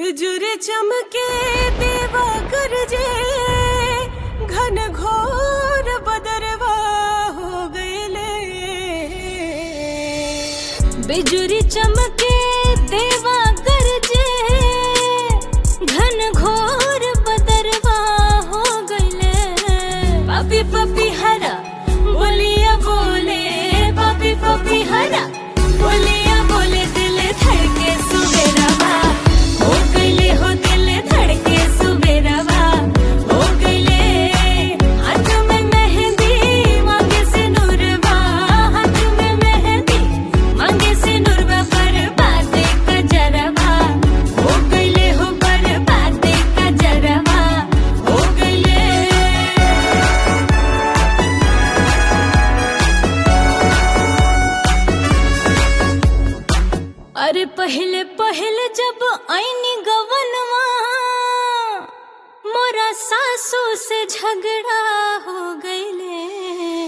बिजुर चमके देवा गरजे घन घोर बदरवा हो गईले बिजुरी चमके देवा गरजे घन घोर बदरवा हो गईले पपी पपी हरा बोलिया बोले पपी पपी हरा बोलिया बोले दिल धड़के सुबेरवा हो गईले हो दिल धड़के सुबेरवा हो गईले हाथ में मेहंदी मांगे से नूरवा हाथ में मेहंदी मांगे से नूरवा पर बाते का जरवा हो गईले हो पर बाते का जरवा हो गईले अरे पहले पहले जब आईनी गवनवा मोरा सासू से झगड़ा हो गईले